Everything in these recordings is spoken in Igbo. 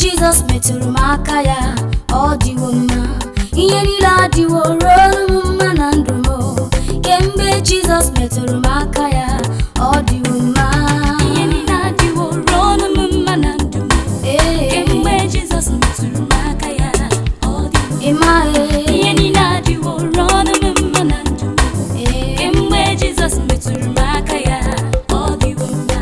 jizọs metụrụ m aka ya ọ dịwo mma ihe niile adịwo ruo m mma na ndụ m kemgbe jizọs metụrụ m aka ya ọ dịwo mma ihe niile adịwo ruo ọnụ m mma na ndụ m Ee, kemgbe jizọs metụrụ m aka ya ọ dịwo ịma ee, ihe niile adịwo ruo ọnụ m mma na ndụ m ee. kemgbe jizọs metụrụ m aka ya ọ dịwo mma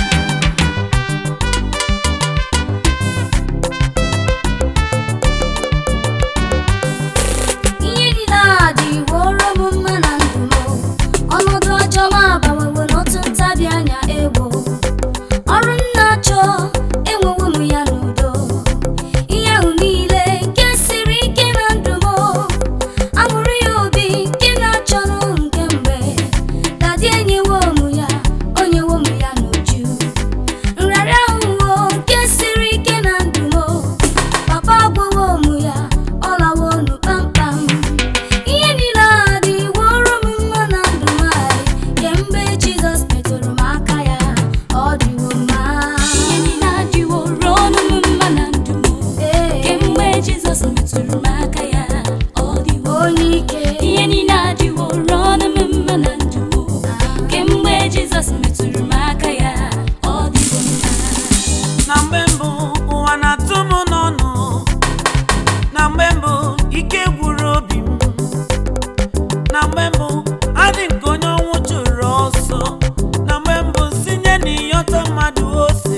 ihe niile adịworo m mma na ndụ m ọnọdụ ọjọọ m agbanwewo n'otu ntabi anya egbo ọrụ m na-achọ enwewo m ya n'udo ihe ahụ niile nke siri ike na ndụ m amụrụ ya obi nke na-achọrọ nke mgbe dadi enyewo m ya onyewo m ya n'uju nrarịa ahụwo nke siri ike na ndụ m papa agwawo m ya ọ lawo nu kpamkpam ihe niile adịworo m mma na ndụ m anyị kemgbe jizọs metụrụ m aka ya ọ dịwo mma ihe niile adịwo ruo ọnụ m mma na ndụ m Ee, kemgbe jizọs metụrụ m aka ya ọ dịwo onye ike ihe niile adịwo ruo ọnụ m mma na ndụ m kemgbe jizọs metụrụ m aka ya ọ dịwo mma na mgbe mbụ ụwa na-atụ m n'ọnụ na mgbe mbụ ike gwụrụ obi m na mgbe mbụ adị nke onye ọnwụ chụrụ ọsọ na mgbe mbụ sinye n'ịyọta mmadụ ose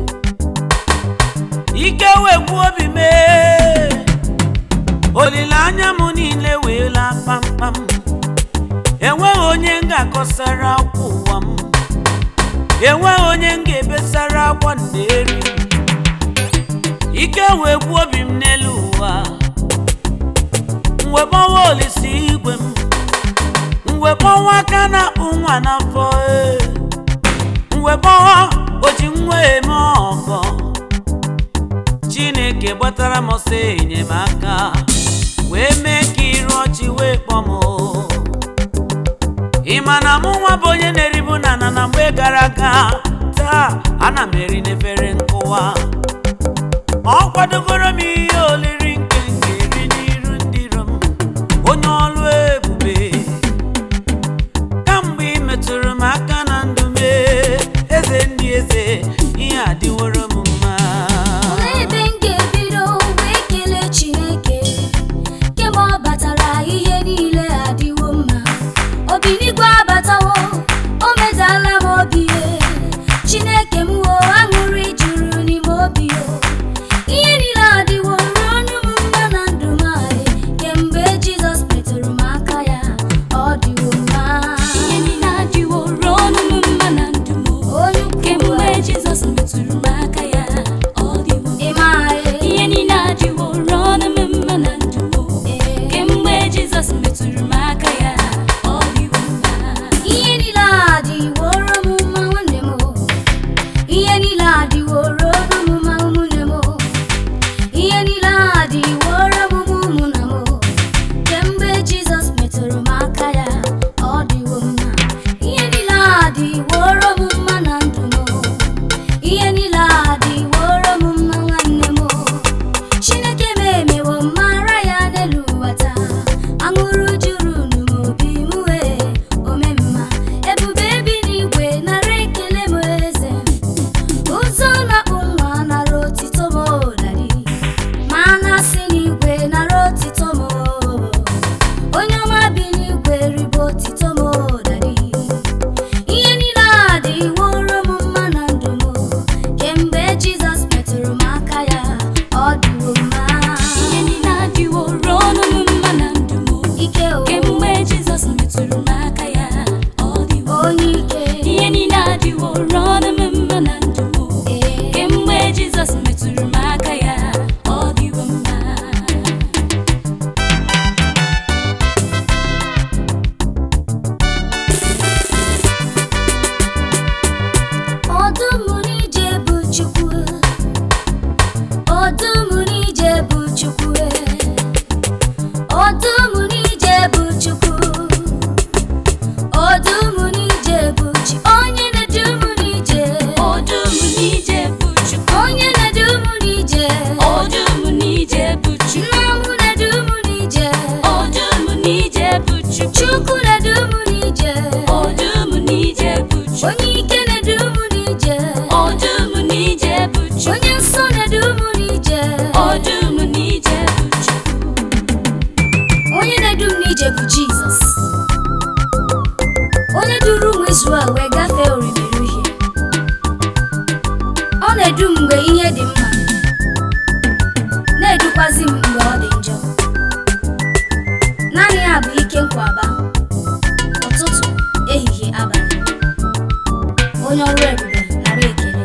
ike wee gwụ obi m ee. olileanya m niile wee laa kpamkpam enweghị onye m ga-akọsara akwa ụwa m enweghị onye m ga-ebesara akwa nderi ike wee gbuo obi m n'elu ụwa mgbe gbawa olisi igwe m mgbe gbawa aka na-akpụ nwa n'afọ ee. mgbe gbawa oji nwa eme ọgọ chineke gbatara m ọsọ enyemaka wee mee ka iru ọchị wee kpọọ m ị ma na mụ nwa bụ onye na-eribu na na na mgbe gara aga taa ana m eri n'efere nkụwa ọ kwadogoro m ihe oliri nke m ga-eri n'iru ndị iro m onye ọlụ ebube kamgbe ị metụrụ m aka na ndụ m ee, eze ndị eze ihe adịworo m mma Olee ebe m ga-ebido wee kelee Chineke kemgbe ọ batara ihe niile adịwo mma obi n'igwe abatawo o medala m obi e. Chineke m wo aṅụrị juru n'ime obi o ihe niile adịwo ruo ọnụ m mma na ndụ m anyị kemgbe Jizọs metụrụ m aka ya ọ dịwo mma ihe niile adịwo ruo ọnụ m mma na ndụ m onye ukwu kemgbe jizọs metụrụ m aka ya ọ dịwo mma ịma anyị ihe niile adịwo ruo ọnụ m mma na ndụ m ee. kemgbe jizọs metụrụ m aka ya ọ dịwo mma ihe niile adịworo m mma nwanne m o. ihe niile adịworo m mma ụmụnne m o. ihe niile adịworo m mma ụmụnna m o. kemgbe jizọs metụrụ m aka ya ọ dịwo mma ihe niile adịworo m mma na ndụ m o. ihe niile adịworo m mma nwanne m o. chineke m emewo mara ya n'elu ụwa taa aṅụrụ juru n'obi m wee omemma ebube bi n'igwe nara ekele m eze ụzọ na-akpụ nwa nara otito m dadi ma na-asị n'igwe nara otito m onye ọma bi n'igwe ribe otito m dadi ihe niile adịworo m mma na ndụ m kemgbe jizọs metụrụ m aka ya ọ dịwo mma ihe niile adịwo ruo ọnụ m mma na ndụ m ike o kemgbe jizọs metụrụ m aka ya ọ dịwo onye ike ihe niile adịwo ruo ọnụ m mma na ndụ m ee kemgbe jizọs metụrụ m aka ya ọ dịwo mma ọdụm n'ije bụ chukwu ọdụm n'ije bụ chukwu ọdụm n'ije bụ chukwu ọdụm n'ije bụ chi onye na-edu m n'ije ọdụm n'ije bụ chukwu onye na-edu m n'ije onye ike na-edu m n'ije ọdụm n'ije bụ Chukwu onye nsọ na-edu m n'ije ọdụm n'ije bụ Chukwu onye na-edu m n'ije bụ jizọs onye duru ụmụ Izrel wee gafee orimiri uhie ọ na-edu m mgbe ihe dị mma na-edukwazi m mgbe ọ dị njọ naanị ya bụ ike nkwaba ụtụtụ ehihie abalị onye ọrụ ebube nara ekele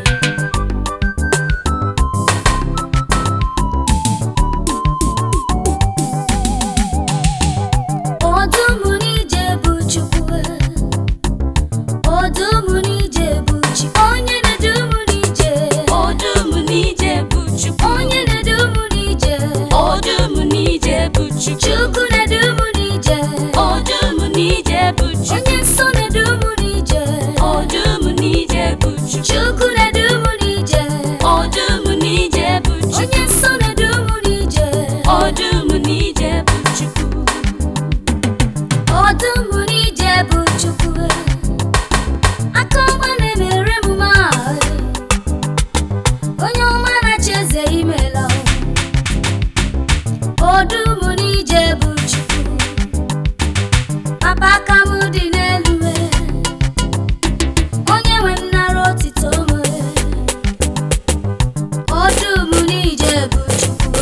ọdụm n'ije bụ chukwu ọdụm n'ije bụ chi onye na-edu m n'ije ọdụm n'ije bụ Chukwu onye na-edu m n'ije ọdụm n'ije bụ Chukwu chukwu na-edu m n'ije ọdụm n'ije bụ Chukwu onye nsọ na-edu m n'ije ọdụm n'ije bụ Chukwu chukwu na-edu m n'ije ọdụm n'ije bụ Chukwu onye nsọ na-edu m n'ije ọdụm n'ije bụ Chukwu ọdụm n'ije bụ chukwu aka ọma na-emere m mahụ onye ọma na-achị eze imela ọdụm n'ije bụ chukwu papa aka m dị n'elu onye nwe m nara otito m ọdụm n'ije bụ chukwu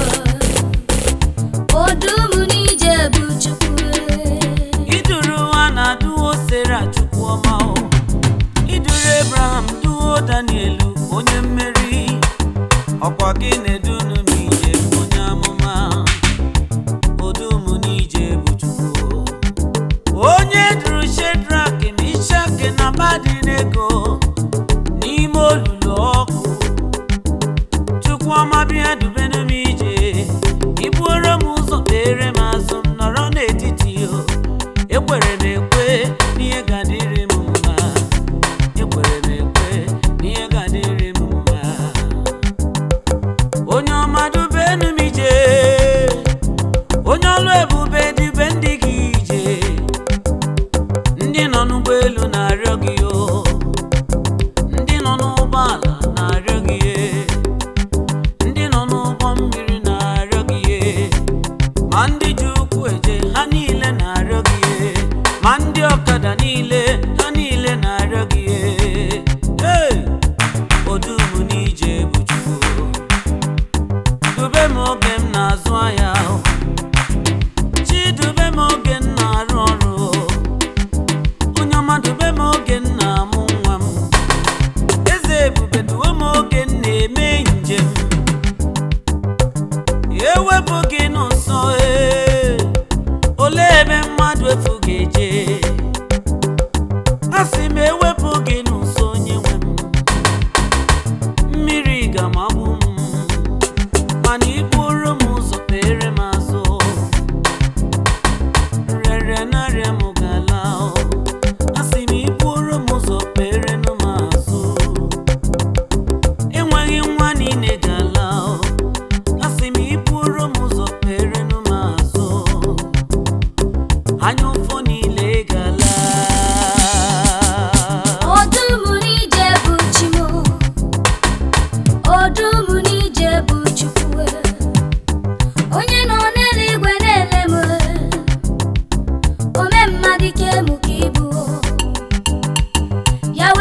ọdụm n'ije bụ chukwu iduru ha na duo sera chukwuọma o iduru abraham duo daniel onye mmeri ọkwa gị na-edunu m ije onye amụma odum n'ije bụ chukwu onye duru shedrak mishak na abadinego n'ime olulu ọkụ chukwuọma bịa dubenu m ije ibuoro m ụzọ kpere m azụ m nọrọ n'etiti o ekwere m ekwe n'ihe ga-adịrị m mma ekwere m ekwe n'ihe ga-adịrị m mma onye ọma dubenu m ije onye ọlụ ebube dube ndị gị ije ndị nọ n'ụgbọelu na-arịọ gị o ndị nọ n'ụgbọala na-arịọ gị e. ndị nọ n'ụgbọ mmiri na-arịọ gị ihe ma ndị ji ụkwụ eje ha niile na-arịọ gị ihe ma ndị ọkada niile ha niile na-arịọ gị ihe Hey! odum n'ije bụ chukwu dube m oge m na-azụ ahịa chi dube m oge m na-arụ ọrụ onye ọma dube m oge m na-amụ nwa m eze ebube duwe m oge m na-eme njem ewepụ gị n'ụsọ ee olee ebe mmadụ efu ga-eje a sị m ewepụ gị n'ụsọ onye nwe m mmiri ga-amagbu m mana iburu m ụzọ kpere m azụ rere narịa m gala a sị m iburu m ụzọ kpere nụ m azụ enweghị nwa niile ga-ala asị m iburu m ụzọ kperenụ m azụ anya ụfụ niile gala ọdụm n'ije bụ chimo ọdụm n'ije bụ chukwu onye nọ n'eluigwe na-ele m ome mmadụ ike mụ ka ibu ya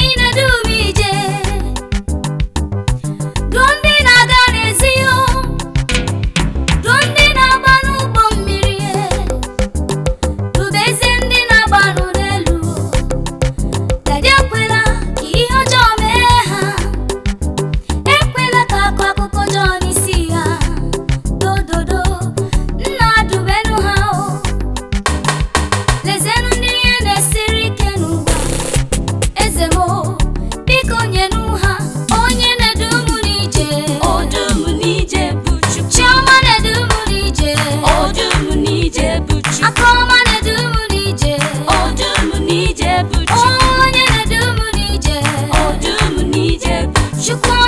na-edu m ije duo ndị na-aga n'ezi o duo ndị na-agba n'ụgbọ mmiri dubezie ndị na-agba n'ụlọelu Dade ekwela ka ihe ọjọọ mee ha ekwela ka akụ akụkọ ọjọọ n'isi ha dododo nna dubenu ha o lezienụ ndị ihe na-esiri ike n'ụwa eze m o, biko nyenụ ha onye na-edu m n'ije Ọdụm n'ije bụ Chukwu. chiọma na-edu m n'ije Ọdụm n'ije bụ Chukwu. akaọma na-edu m n'ije Ọdụm n'ije bụ Chukwu. onye na-edu m n'ije Ọdụm n'ije bụ Chukwu. chukwu